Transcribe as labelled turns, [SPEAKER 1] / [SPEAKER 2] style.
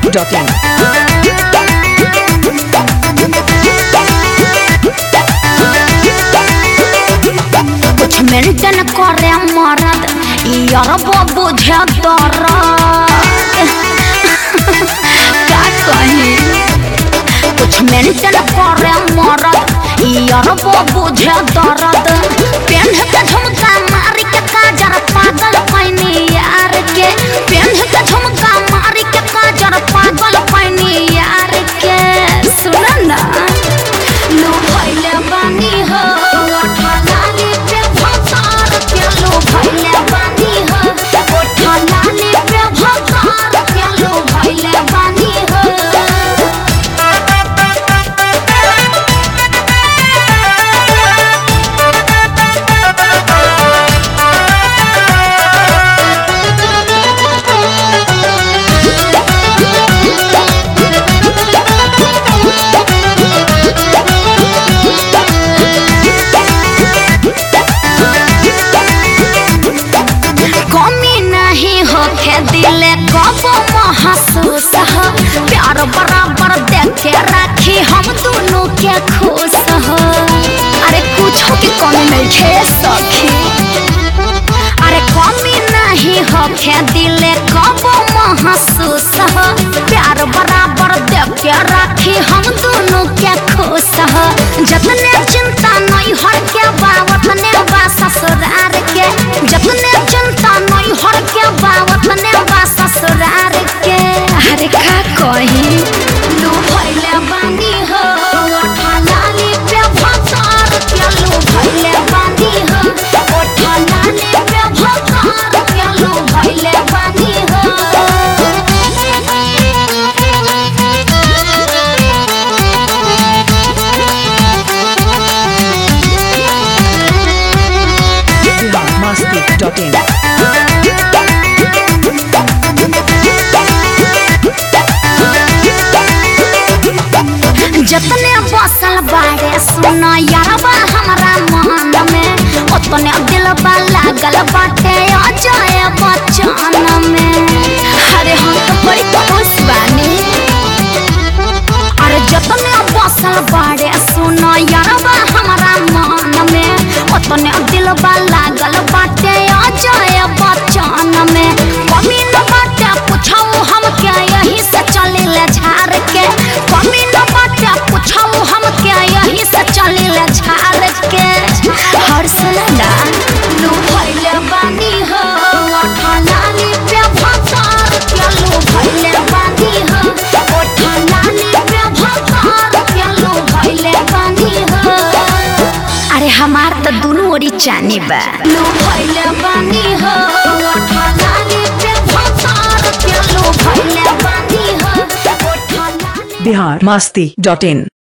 [SPEAKER 1] masti.in.
[SPEAKER 2] कुछ maintain करे मरद यारबो बुझे दर्द का कही कुछ मेंटेन करे मरद यारबो बुझे दर्द पेन के झुमका मारी के काजर पागल पैनी यार के पेन के झुमका मारी के काजर पागल पैनी यार के सुन ना लो भइले बानी हो ओठलाली पे भसार के लो भइले बानी हो ओठलाली पे भसार के लो भइले बानी हो कमी नहीं होके दिले कब महसूस हो प्यार बराबर देख के राखी हम दोनों के खुश हो अरे कुछ के कमी नहीं है सखी अरे कमी नहीं होके दिले कब महसूस हो प्यार बराबर देख के राखी हम दोनों के खुश हो जतने चिंता नहीं हर के बा वतने बा ससुरार के जतने चिंता नहीं हर के बा वतने बा ससुरार के अरे का कही लू भइले बानी हो ओठलाली पे भसार के लू भइले बानी हो ओठलाली पे भसार के लू भइले बानी हो
[SPEAKER 1] masti.in.
[SPEAKER 2] जतने बसल बारे सुन यारबा हमरा मन में उतने दिलबा लागल बाटे अजय बच्चन में अरे हम तो बड़ी खुश बानी अरे जतने बसल बारे सुन यारबा हमरा मन में उतने दिलबा लागल बाटे अजय बच्चन में कमी न बाटे पूछाऊ हम क्या यही से चलिले झाड़ के कमी न बाटे पूछाऊ हम क्या यही से चलिले झाड़ के हर सलना लू भइले बानी हो ओठलाली पे भसार के लू भइले बानी हो ओठलाली पे भसार के लू भइले बानी हो अरे हमार तो दोनों ओरी चानी बा लू भइले बानी हो ओठलाली पे भसार के लू भइले बानी हो ओठलाली
[SPEAKER 1] Bihar masti.in.